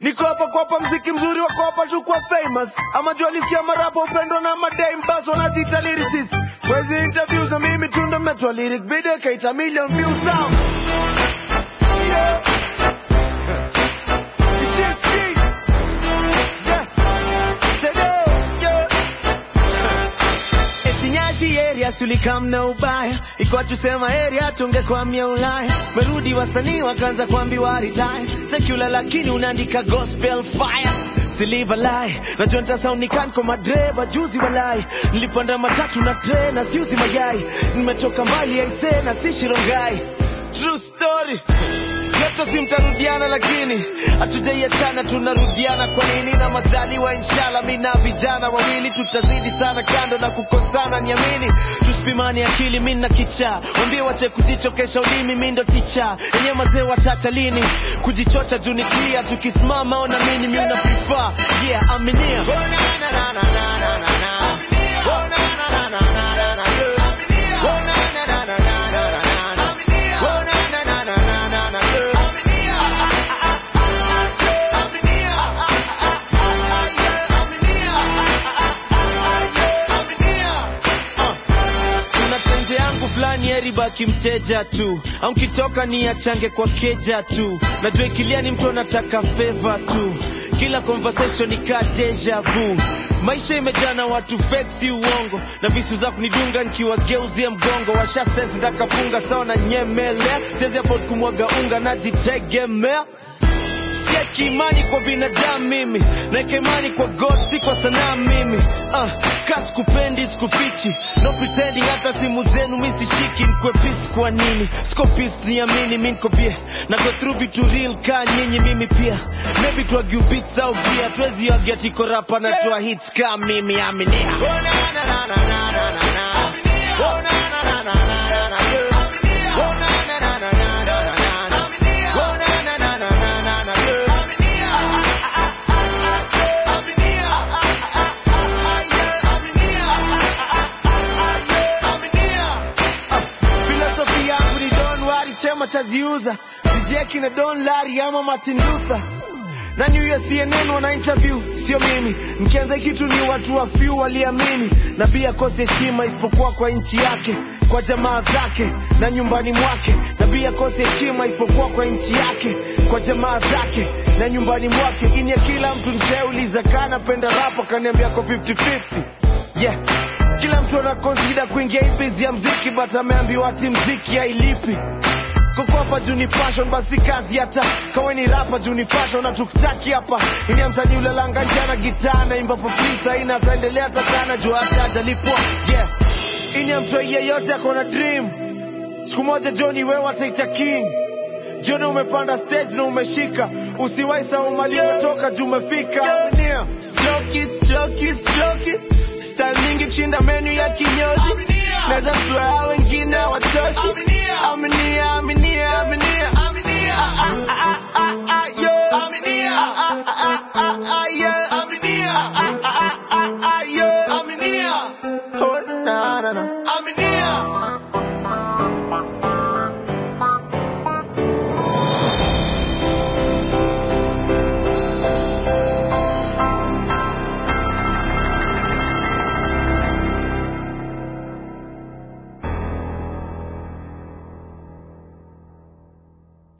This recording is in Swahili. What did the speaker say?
niko hapa kuwapa mziki mzuri wa kuwapa tu kwa famous ama jualisia marapa upendo na madame bas wanajiita lyricist kwa hizi interviews na mimi tu ndo metwa lyric video kaita million views out yeah. You shit ski. Yeah. Today, yeah. Etinyashi area sulikam na ubaya ikuwa tusema area tungekwamia Ulaya merudi wasanii wakaanza kuambiwa retire secular lakini unaandika gospel fire Siliva lie najua nitasaunikan kwa madreva juzi walai nilipanda matatu na tre na siuzi mayai nimetoka mbali aise na si shirongai true story Yeto si mtarudiana lakini hatujaiachana tunarudiana kwa nini na majaliwa inshallah mi na vijana wawili tutazidi sana kando na kukosana niamini tusipimani akili mi na kicha wambie wache kujichokesha ulimi mi ndo ticha enye mazee watacha lini kujichocha juu ni clear tukisimama ona mini mi una prefer yeah aminia oh, na, na, na, na, na, na, na, na. Oh, na, na, na, na, na, na, na, yeah. Oh, na, na, na, na, na, na, na, na. Oh, na, na, na, na, na, na, na, yeah. kuna tenje yangu fulani eribaki mteja tu au nkitoka ni achange kwa keja tu najua ikilia ni mtu anataka feva tu kila conversation ikaa deja vu maisha imejaa na watu fake si uongo na visu za kunidunga nkiwageuzie mgongo washa sense ndakafunga sawa na nyemelea siwezi afford kumwaga unga najitegemea sieki imani kwa binadamu mimi naeka imani kwa god si kwa sanaa mimi uh, ka sikupendi sikufichi no pretending hata simu zenu mi sishiki nkwe pist kwa nini siko pist niamini mi nko bie na go through vitu real ka nyinyi mimi pia maybe twagiu beats au pia twezi agia tiko rapa na toa hits ka mimi aminia oh, na, na, na, na, na, na, na, na. Oh, na, na, na, na, na, na, na, yeah. Oh, na, na, na, na, na, na, na, na. Oh, na, na, na, na, na, na, na, yeah. filosofi yangu ni don wari chema chaziuza sijeki na don lari ama martin luther na new year cnn wana interview sio mimi mkianza kitu ni watu wa few waliamini na pia kose heshima isipokuwa kwa nchi yake kwa jamaa zake na nyumbani mwake na pia kose heshima isipokuwa kwa nchi yake kwa jamaa zake na nyumbani mwake ini ya kila mtu ncheuliza kana penda rapa kaniambia ko 50-50 yeah kila mtu ana consider kuingia hii biz ya mziki but ameambiwa ati mziki hailipi kukopa juu ni fashion basi kazi hata kawe ni rapa juu ni fashion na tukutaki hapa ini ya msanii ulalanga njana gitaa na imba pofisa ina ataendelea hata sana juu hata ajalipwa yeah ini ya mtu yeyote ako na dream siku moja Johnny wewe ataita king jioni umepanda stage na umeshika usiwai sahau mali umetoka juu umefika Aminia. Stroke it, stroke it, stroke it. style mingi kushinda menu ya kinyozi naweza kutoa wengine watoshi aminia aminia